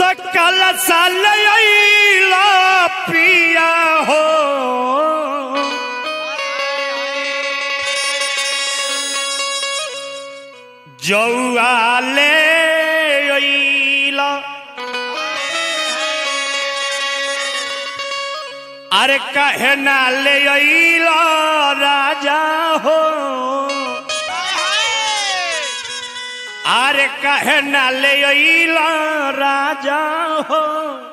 तो कल साल अइला पिया हो जौआ ले अइला अरे कहे ना ले अइला राजा हो अरे कहे ना ले अइला राजा हो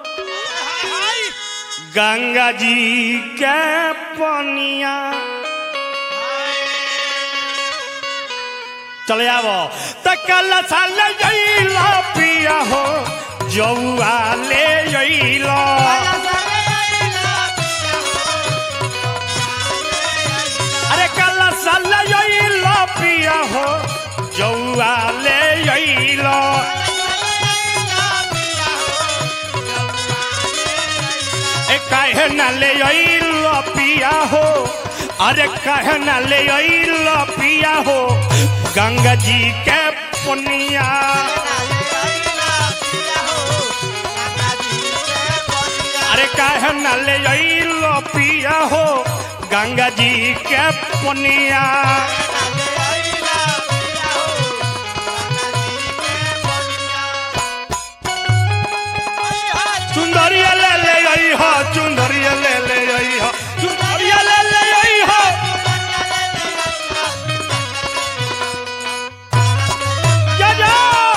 गंगा जी के पनिया चले आवो त कल साल अइला पिया हो जौआ ले अइला अरे कल साल अइला पिया हो जौआ ले अइला ए काहे न ले अइला पिया हो अरे काहे न ले अइला पिया हो गंगा जी के पुनिया अरे काहे न ले अइला पिया हो गंगा जी के पुनिया चुंदरिया ले ले आई हो चुंदरिया ले ले आई हो चुंदरिया ले ले आई हो जा जा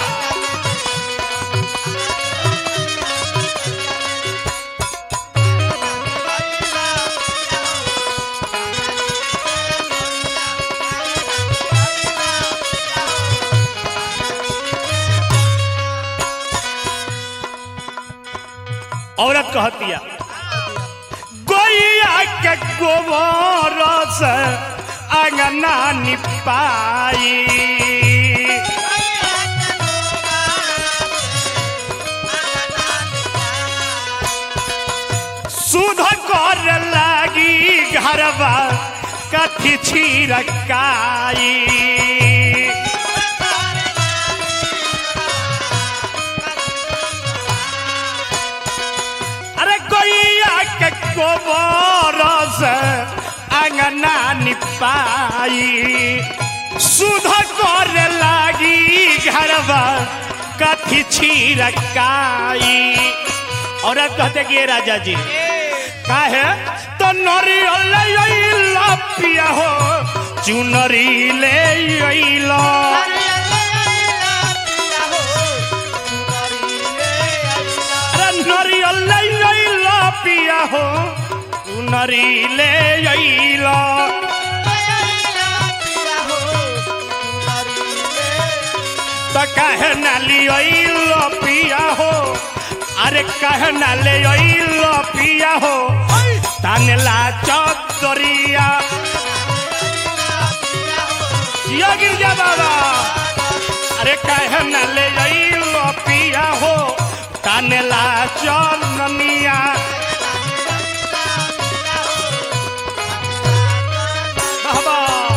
औरत कहतिया गोइया के गोबर से अंगना निपाई सुध कर लागी घरवा कथी छिरकाई अरे गोइया के गोबर से अंगना निपाई सुध कर लागी घरवा कथी छिरकाई औरत कहते कि ये राजा जी काहे तो नरियल अइला पिया हो चुनरी ले अइला अरे नरियल ले अइला पिया हो चुनरी ले अइला तो काहे ना लियो पिया हो अरे काहे ना ले अइला पिया हो तानला चौधरिया जिया गिरजा बाबा अरे काहे न ले अइलो पिया हो तानेला चननिया बाबा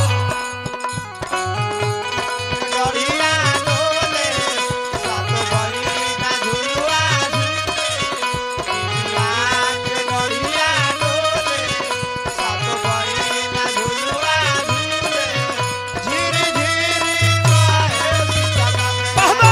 बाबा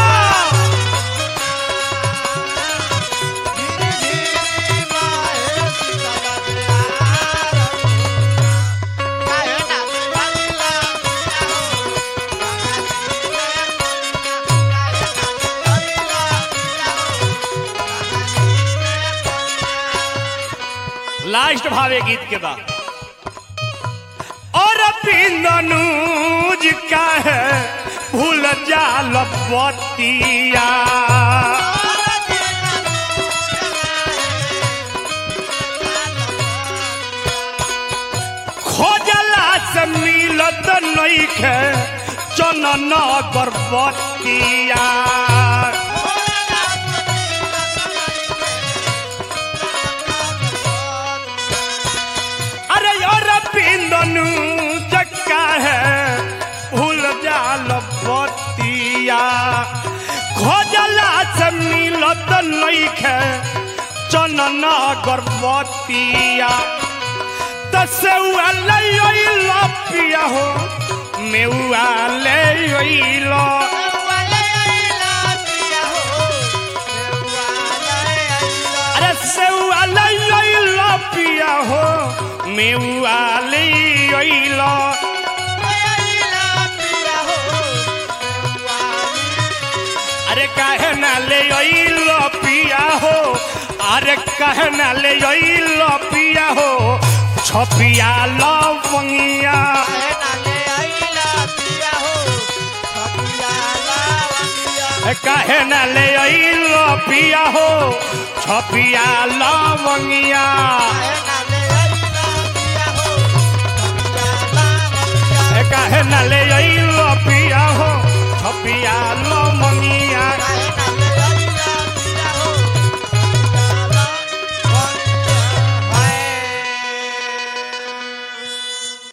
लास्ट भावे गीत के बाद और पिंदनुज का है भूल जाल बतिया खोजला से मिलत नइखे चनन गर्भवतिया अरे यार पिंदनु चक्का है भूल जाल बतिया खोजला से मिलत नइखे चनन गर्भवतिया तसेउआ ले अइल पिया हो मेउआ ले अइल अरे सेउआ ले अइल पिया हो मेउआ ले अइल अरे काहे ना ले अइल पिया हो अरे काहे ना ले अइल पिया हो छपिया लवंगिया काहे ना ले अइल पिया हो छपिया लवंगिया काहे ना ले अइल पिया हो छपिया लवंगिया